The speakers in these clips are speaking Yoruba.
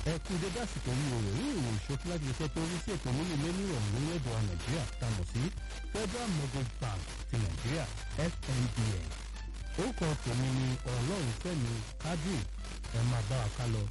ẹ kú dédé àsìkò yìí o ní ìròyìn ìṣókí láti iṣẹ́ tó rí sí ètò nínú ilé nírọ̀rùn lórílẹ̀‐èdè wa nàìjíríà tá a mọ̀ sí federal mortgage bank ti nàìjíríà fnbn orúkọ tèmi ni ọlọ́run fẹ́mi kádùn ẹ máa bá wa ká lọ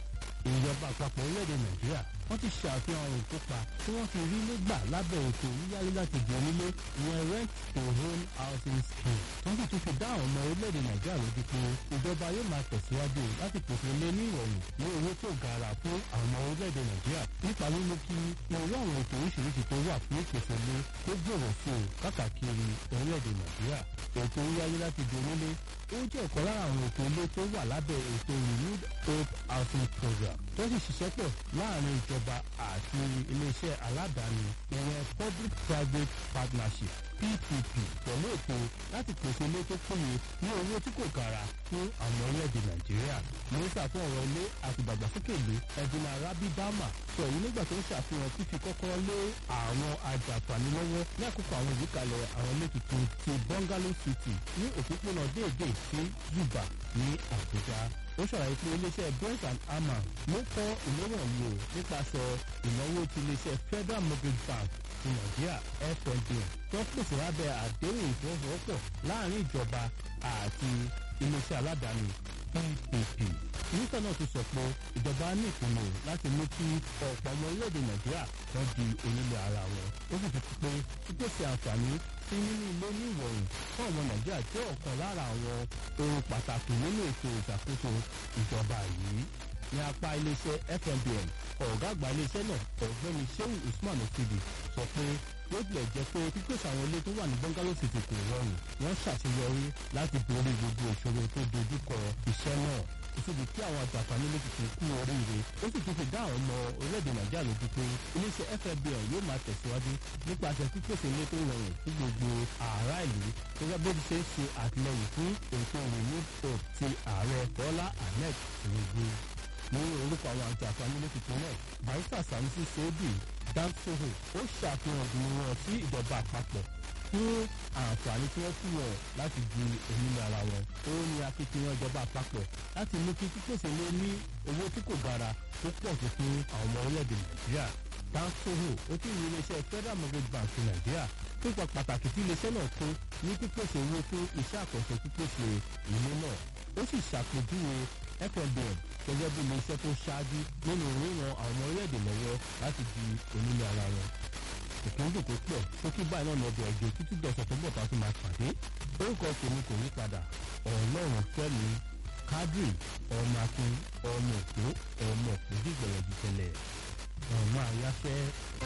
ìjọba àpapọ̀ orílẹ̀-èdè nàìjíríà wọ́n ti ṣàfihàn ohun tó pa tí wọ́n fi rí nígbà lábẹ́ ètò yíyáyé láti di onílé ìyẹn rent to own housing scheme tó ń sì tún fi dá àwọn ọmọ orílẹ̀-èdè nàìjíríà lójú pé ìjọba yóò máa tẹ̀síwájú láti pèsè ilé ní ìrọ̀rùn ní owó tó gara fún àwọn ọmọ orílẹ̀-èdè nàìjíríà nípa mímú kí irú àwọn ètò oríṣiríṣi tó wà fún ìpèsè ilé tó gbòòrò sí o káàkiri orílẹ̀-èdè nàìjíríà ètò yíyáyé láti di onílé ó jẹ́ ọ̀kan lára àwọn ètò ilé tó wà lábẹ́ ètò renewed hope housing program tó sì ṣiṣẹ́ pọ̀ láàrin ìjọba àti iléeṣẹ́ aládàáni ìyẹn public private partnership ppp pẹ̀lú ètò láti pèsè ilé tó péye ní owó tí kò gara fún àwọn orílẹ̀-èdè nàìjíríà mínísítà fún ọ̀rọ̀ ilé àti ìdàgbàsókè ìlú ẹ̀dínlá rabi bama sọ èyí nígbà tó ń ṣàfihàn fífi kọ́kọ́rọ́ lé àwọn ajàǹfààní lọ́wọ́ ní àkókò àwọn ìgbékalẹ̀ àwọn ilé tuntun ti bungalow city ní òpópónà déédéé sí zuba ní àbújá ó ṣàlàyé pé iléeṣẹ́ brent and hammer ló kọ́ ìléwọ̀n yìí o nípasẹ̀ ìnáwó ti iléeṣẹ́ federal mortgage bank ti nàìjíríà fnb tó pèsè lábẹ́ àdéhùn ìfowópamọ́ láàrin ìjọba àti iléeṣẹ́ aládàáni ppp mínísítà náà ti sọ pé ìjọba ní ìpinnu láti mú kí ọ̀pọ̀ ọmọ orílẹ̀-èdè nàìjíríà wọ́n di onílé ara wọn ó sì fi pé pípèsè àǹfààní sí nínú ilé ní ìrọ̀rùn fún ọmọ nàìjíríà jẹ́ ọ̀kan lára àwọn ohun pàtàkì nínú ètò ìṣàkóso ìjọba yìí ní apá iléeṣẹ́ fmbn ọ̀gá àgbà iléeṣẹ́ náà ọ̀gbẹ́ni sheu usman okidi sọ pé bó tilẹ̀ jẹ́ pé pípèsè àwọn ilé tó wà ní bungalow city kò rọrùn wọ́n ṣàṣeyọrí láti borí gbogbo ìṣòro tó dojúkọ iṣẹ́ náà ìṣèlú tí àwọn àjàǹfààní lè ti kú oríire ó sì tún fi dá àwọn ọmọ orílẹ̀-èdè nàìjíríà lójú pé iléeṣẹ́ fmbn yóò máa tẹ̀síwájú nípasẹ̀ pípèsè ilé tó rọrùn fún gbogbo ààrá ìlú gẹ́gẹ́ bó ti ṣe ń ṣe àtìlẹyìn fún ètò renewed hope ti ààrẹ bọ́lá ahmed tinubu ní orúkọ àwọn àjàǹfààní lè tuntun náà barista sanusi sebi dansoho ó ṣàfihàn ìgbìmọ̀ wọn sí ìjọba àpapọ̀ fún àǹfààní tí wọ́n fún wọn láti di onílé ara wọn. ó ní akitiyan ìjọba àpapọ̀ láti mú kí pípèsè lé ní owó tí kò gara tó pọ̀ sí fún àwọn ọmọ orílẹ̀-èdè nàìjíríà. dansoho ó tún ní iléeṣẹ́ federal mortgage bank ti nàìjíríà pípa pàtàkì tí iléeṣẹ́ náà kó ní pípèsè owó fún iṣẹ́ àkànṣe pípèsè ilé náà. ó sì ṣàpèjúwe fnbn gẹ́gẹ́ bí iléeṣẹ́ tó ṣáájú nínú ríran àwọn ọmọ orílẹ̀-èdè lọ́wọ́ láti di onílé ara wọn ìpíndùn tó pọ̀ sókè báyìí náà lọ́dọ̀ ẹ̀jẹ̀ títí dọ̀sẹ̀ tó bọ̀ tá a tún máa pàdé orúkọ tèmi kò yí padà ọlọ́run fẹ́mi kádìrì ọmọ akin ọmọ òkú ọmọ òkú dìgbẹ̀rẹ̀ jùtẹ̀lẹ̀ ọmọ àyàfẹ́.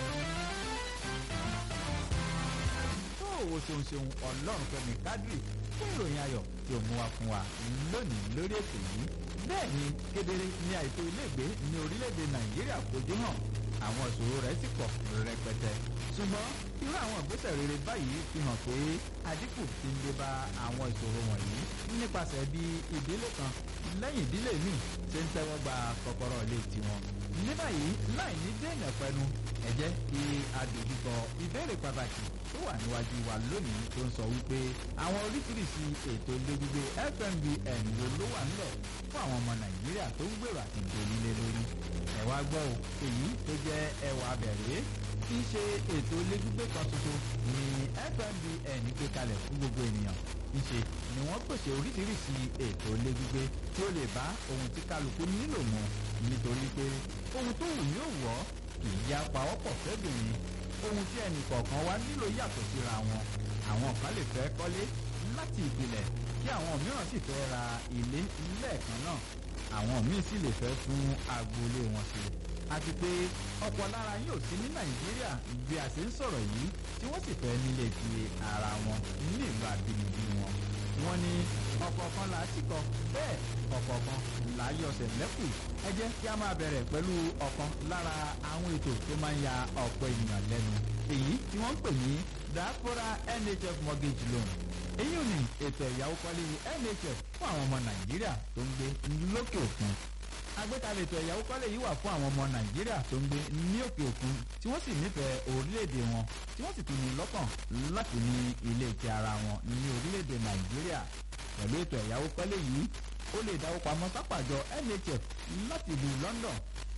tó o ṣeun ṣeun ọlọ́run fẹ́mi kádìrì fún ìròyìn ayọ̀ tí o mú wa fún wa lónìí lórí ètò yìí bẹ́ẹ̀ ni kedere ní àìtó iléègbé ní orílẹ̀-èdè nàìjíríà fojú hàn àwọn ìṣòro rẹ̀ sì pọ̀ rẹpẹtẹ. ṣùgbọ́n irú àwọn ìgbésẹ̀ rere báyìí fi hàn pé àdínkù ti ń dé bá àwọn ìṣòro wọ̀nyí nípasẹ̀ bí ìdílé kan lẹ́yìn ìdílé míì ṣe ń tẹ́wọ́ gba kọ́kọ́rọ́ ilé tiwọn. ní báyìí láì ní dènà pẹnu ẹ jẹ́ kí adòjúkọ ìbéèrè pàtàkì tó wà níwájú wa lónìí tó ń sọ wípé àwọn oríṣiríṣi ètò ilé gbígbé fmbn wo ló wà nílẹ̀ fún àwọn ọmọ nàìjíríà tó ń gbèrò àti ìdòlílé lórí ẹ wá gbọ́ ò èyí tó jẹ́ ẹwà bẹ̀rẹ̀ kì í ṣe ètò ilé gbígbé kan tuntun ní fmbn gbé kalẹ̀ fún gbogbo ènìyàn ìṣe ni wọ́n pèsè oríṣiríṣi ètò ilé gbígbé tí ó lè bá ohun tí kálukú nílò mu nítorí pé ohun tó wù yóò wọ́ kì í yá pawọ́pọ̀ fẹ́bìnrin ohun tí ẹnì kọ̀ọ̀kan wá nílò yàtọ̀ síra wọn àwọn kan lè fẹ́ kọ́lé láti ìpìlẹ̀ kí àwọn mìíràn sì fẹ́ ra ilé lẹ́ẹ̀kan náà àwọn míì sì lè fẹ́ fún agboolé wọn ṣe àti pé ọ̀pọ̀ lára yóò sí ní nàìjíríà bí a ṣe ń sọ̀rọ̀ yìí tí wọ́n sì fẹ́ nílé ti ara wọn nílùú àbínibí wọn wọ́n ní ọ̀kọ̀ọ̀kan là á sì kọ bẹ́ẹ̀ ọ̀kọ̀ọ̀kan là á yọsẹ̀ lẹ́kù ẹ jẹ́ kí a máa bẹ̀rẹ̀ pẹ̀lú ọ̀kan lára àwọn ètò tó máa ń ya ọ̀pọ̀ ènìyàn lẹ́nu èyí tí wọ́n ń pè ní diaspora nhf mortgage loan èyí ò ní ètò ẹ̀yáwó kọ́lé nhf fún àwọn ọmọ nàìjíríà tó ń gbé lókè òkun agbékalẹ̀ ètò ẹ̀yáwó kọ́lé yìí wà fún àwọn ọmọ nàìjíríà tó ń gbé ní òkè òkun tí wọ́n sì nífẹ̀ẹ́ orílẹ̀-èdè wọn tí wọ́n sì tún ní lọ́kàn láti ní ilé ti ara wọn ní orílẹ̀-èdè nàìjíríà pẹ̀lú ètò ẹ̀yáwó kọ́lé yìí ó lè dáwó pamọ́ sápàjọ nhf láti ìlú london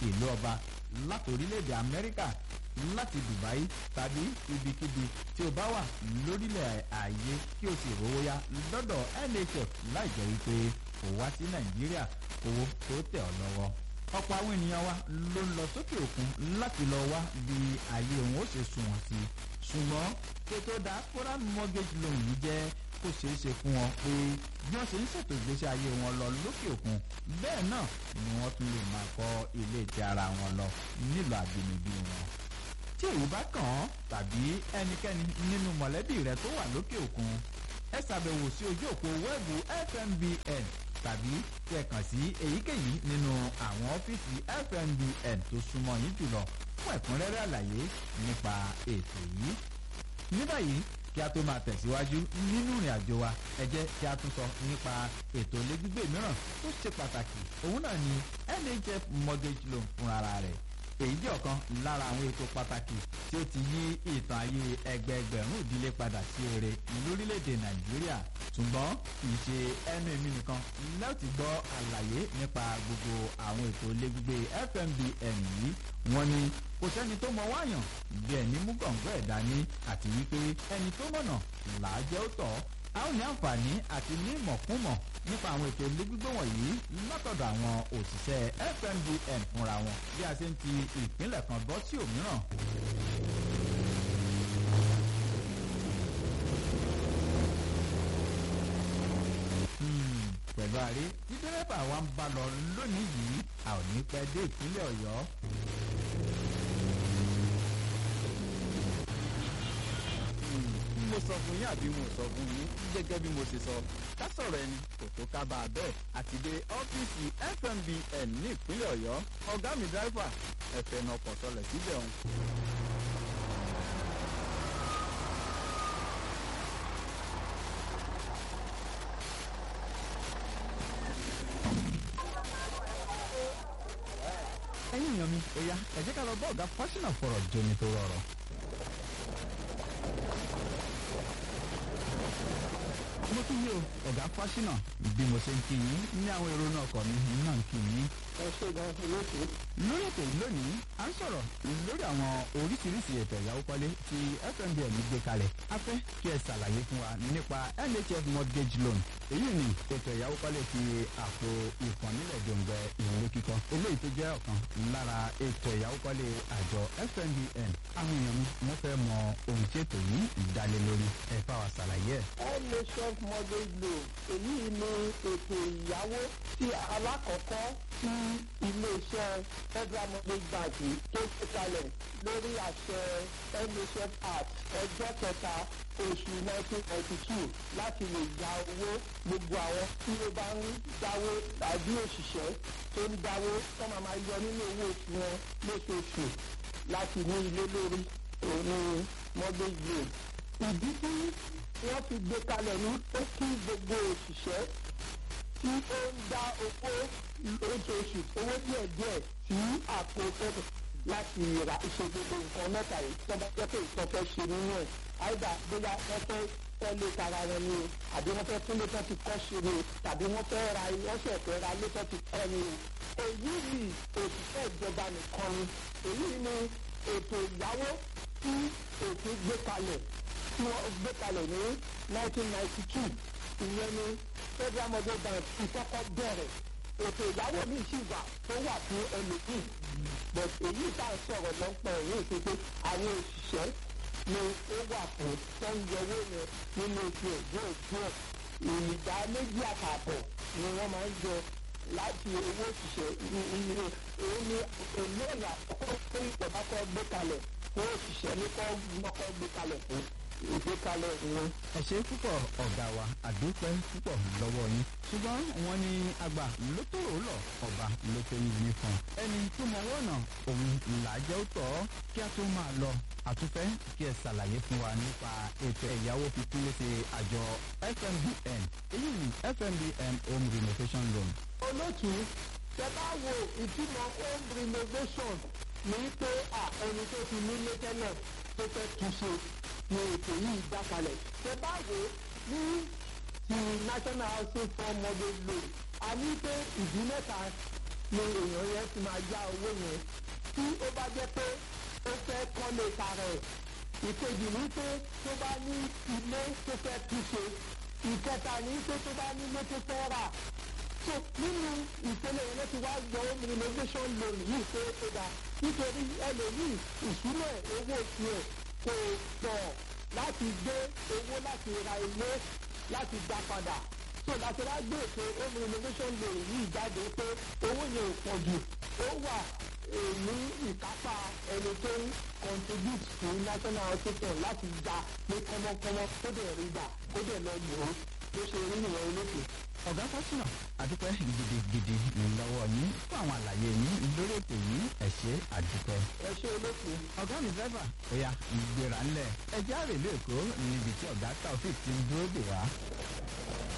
ìlú ọba láti orílẹ̀-èdè amẹ́ríkà láti dubai tàbí ibikíbi tí o bá wà lórílẹ̀ ayé kí o sì rówó yá lọ́dọ̀ nhf láì jẹ́ wípé o wá sí nàìjíríà owó tó tẹ̀ ọ́ lọ́wọ́ ọ̀pọ̀ àwọn ènìyàn wa ló ń lọ sókè òkun láti lọ wá bí ayé òun ó ṣe sunwọ̀n sí i ṣùgbọ́n ètò diaspora mortgage loan yìí jẹ́ kó ṣeé ṣe fún wọn pé bí wọ́n ṣe ń ṣètò ìgbésí ayé wọn lọ lókè òkun bẹ́ẹ̀ náà ni wọ́n tún lè máa kọ́ ilé ti ara wọn lọ nílùú àbínibí wọn tí èyí bá kàn án tàbí ẹnikẹ́ni nínú mọ̀lẹ́bí rẹ tó wà lókè òkun ẹ ṣàbẹ̀wò sí ojú òpó wẹ́ẹ̀bù fmbn tàbí kí ẹ kàn sí èyíkéyìí nínú àwọn ọ́fíìsì fmbn tó súnmọ́ yín jùlọ fún ẹ̀kúnrẹ́rẹ́ àlàyé nípa ètò yìí. ní báyìí kí a tó máa tẹ̀síwájú nínú ìrìn àjò wa ẹ jẹ́ kí a tún sọ nípa ètò ilé gbígbé mìíràn tó ṣe pàtàkì òun náà ni nhf mortgage loan fúnra rẹ̀ èyí jẹ́ ọ̀kan lára àwọn ètò pàtàkì tí ó ti yí ìtàn ayé ẹgbẹẹgbẹ̀rún ìdílé padà sí ore lórílẹ̀‐èdè nàìjíríà ṣùgbọ́n kì í ṣe ẹnu èmi nìkan láti gbọ́ àlàyé nípa gbogbo àwọn ètò ilé gbígbé fmbn yìí wọ́n ní kò sẹ́ni tó mọ wáyàn bí ẹni mú gọ̀ǹgọ̀ ẹ̀ dání àti wípé ẹni tó mọ̀nà làá jẹ́ ó tọ̀ a ó ní àǹfààní àti ní ìmọ̀kúmọ̀ nípa àwọn ètò ilé gbígbé wọ̀nyí látọ̀dọ̀ àwọn òṣìṣẹ́ fmbn fúnra wọn bí a ṣe ń ti ìpínlẹ̀ kan bọ́ sí òmíràn. pẹ̀lú àrí tí dẹ́rẹ́bà wa ń bá lọ lónìí yìí a ò ní pẹ́ dé ìpínlẹ̀ ọ̀yọ́. mo sọ fún yín àbí mo sọ fún yín gẹ́gẹ́ bí mo ṣe sọ ká sọ̀rọ̀ ẹni kò tó ká bá a bẹ́ẹ̀ àti dé ọ́fíìsì fmbn ní ìpínlẹ̀ ọ̀yọ́ ọ̀gá mi dráìfà ẹ̀fẹ̀ náà kọ̀ sọlẹ̀ síbẹ̀ ọ̀hún. ẹ̀yin èèyàn mi ó yá ẹ jẹ́ ká lọ bá ọ̀gá fásinà fọ̀rọ̀ jomi tó rọrọ̀. mo tún yí o ọ̀gá fásinà bí mo ṣe ń kí yín ní àwọn èrò náà kọ̀ mí náà ń kí yín. ẹ ṣe gan olóòtú. lórí ètò yìí lónìí à ń sọ̀rọ̀ lórí àwọn oríṣiríṣi ètò ìyàwó kọ́lé tí fmbn gbé kalẹ̀ a fẹ́ kí ẹ ṣàlàyé fún wa nípa nhf mortgage loan èyí ni ètò ìyàwó kọ́lé ti àpò ìkànnìlẹ̀ jòǹgbẹ ìwé kíkọ́ eléyìí tó jẹ́ ọ̀kan lára ètò ìyàwó kọ́lé àjọ fmbn àwọn èèyàn mi wọ́n fẹ́ mọ ohun tí ètò yìí ìdálé lórí ẹ bá wa ṣàlàyé ẹ̀. nhf mortgage loan èyí ni ètò ìyàwó tí alákọ̀ọ́kọ́ tí iléeṣẹ́ federal mortgage bank tó gbé kalẹ̀ lórí àṣẹ nhf act ọjọ́ kẹta oṣù nineteen ninety two láti lè gba owó gbogbo àwọn tí ó bá ń dáwó tàbí òṣìṣẹ́ tó ń dáwó tó máa máa yọ nínú owó oṣù wọn lóṣooṣù láti ní ilé lórí òun mortgage loan. ìdí tí wọ́n fi gbé kalẹ̀ ní pé kí gbogbo òṣìṣẹ́ tí ó ń dá owó lóṣooṣù owó díẹ̀ díẹ̀ sí àpò fẹ́fẹ́ láti ra ṣe gbogbo nǹkan mẹ́ta yìí tó bá jẹ́ pé ìtọ́ fẹ́ ṣe nínú ẹ̀ àìdá bóyá wọ́n fẹ́ tọ́lé tara wọn ni o àbí wọ́n fẹ́ tún létọ́ ti kọ́ ṣe ni o tàbí wọ́n fẹ́ ra wọ́n ṣẹ̀ fẹ́ ra létọ́ ti kọ́ ni o. èyí ni òṣìṣẹ́ ìjọba nìkan ni èyí ni ètò ìyàwó tí òfin gbé kalẹ̀ tí wọ́n gbé kalẹ̀ ní 1992 ìyẹn ni federal mortgage bank ti kọ́kọ́ bẹ̀rẹ̀ ètò ìyàwó mi sì wà tó wà fún ẹlòmíì but èyí tá a sọ̀rọ̀ lọ́pọ̀ èyí ti pé àwọn òṣìṣẹ́ ni ó wà fún tó ń yọwó yẹn nínú oṣù ẹ̀jọ́ ẹ̀jọ́ ìdá méjì àtààbọ̀ ni wọ́n máa ń yọ láti owó òṣìṣẹ́ òun ni èlé ìyà àkọ́kọ́ tó ìjọba kọ́ gbé kalẹ̀ fún òṣìṣẹ́ ní kọ́ lọ́kọ́ gbé kalẹ̀ fún ìgbékalẹ̀ wọn. ẹ ṣe púpọ̀ ọ̀gá wa àdúpẹ́ púpọ̀ lọ́wọ́ yín ṣùgbọ́n wọ́n ní àgbà ló tó rò lọ ọba ló tó yin ní fún un ẹni tó mọ wọ́nà òun làájẹ́ ó tọ̀ ọ́ kí a tó máa lọ àtúfẹ́ kí ẹ ṣàlàyé fún wa nípa ètò ẹ̀yáwó fífún léṣe àjọ fmbn èyí ni fmbn home renovation loan. olóòtú tẹ bá wo ìtumọ̀ home renovation ní pé ẹni tó ti nílé tẹ́lẹ̀ tó fẹ́ túnṣe ni ètò yìí dá kalẹ̀. tẹ bá wo ní ti national housing fund mortgage loan a ní pé ìdí mẹ́ta ni èèyàn yẹn ti máa yá owó yẹn tí ó bá jẹ́ pé ó fẹ́ kọ́lé tara ẹ̀ ìkejì ní pé tó bá ní ilé tó fẹ́ túnṣe ìkẹta ní pé tó bá nílé tó fẹ́ rà so nínú ìpele yẹn ló ti wá yọ renovation loan yìí pé ó dà nítorí ẹlòmíì ìṣúná owó tiẹ̀ kò pọ̀ láti gbé owó láti ra ilé láti dá padà so láti wá gbé ètò home renovation loan yìí jáde pé owó yẹn ò pọ̀ jù ó wà ní ìkápá ẹni tó ń contribute to national hospital láti gba ní kọ́mọ́kọ́mọ́ kó dẹ̀ rí gbà kó dẹ̀ lọ lò ó bó ṣe rí nìyẹn olókè. ọ̀gá fásínà àdúpẹ́ gidigidi lọ́wọ́ yín fún àwọn àlàyé yín lórí ètò yìí ẹ ṣé àdúpẹ́. ẹ ṣe olókè. ọ̀gá mi dẹ́fà ó yá ìgbéra ńlẹ̀ ẹjẹ́ àrèlé èkó níbi tí ọ̀gá taofik ti ń dúró dè wá